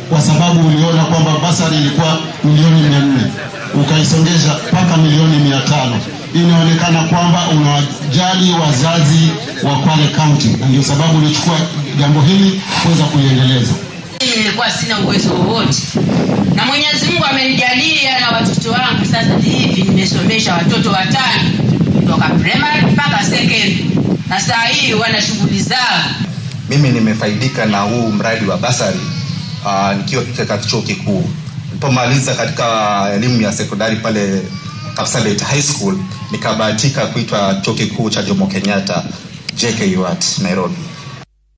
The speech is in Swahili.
kwa sababu uliona kwamba basari ilikuwa milioni mia nne ukaisongesha mpaka milioni mia tano inaonekana kwamba unawajali wazazi wa Kwale County, na ndio sababu ulichukua jambo hili kuweza kuliendeleza. Mimi nilikuwa sina uwezo wowote, na Mwenyezi Mungu amenijalia na watoto wangu sasa hivi nimesomesha watoto watano kutoka primary mpaka secondary, na saa hii wana shughuli zao. Mimi nimefaidika na huu mradi wa basari uh, nikiwa katika chuo kikuu. Nilipomaliza katika elimu ya sekondari pale Kapsabet High School, nikabahatika kuitwa chuo kikuu cha Jomo Kenyatta JKUAT Nairobi.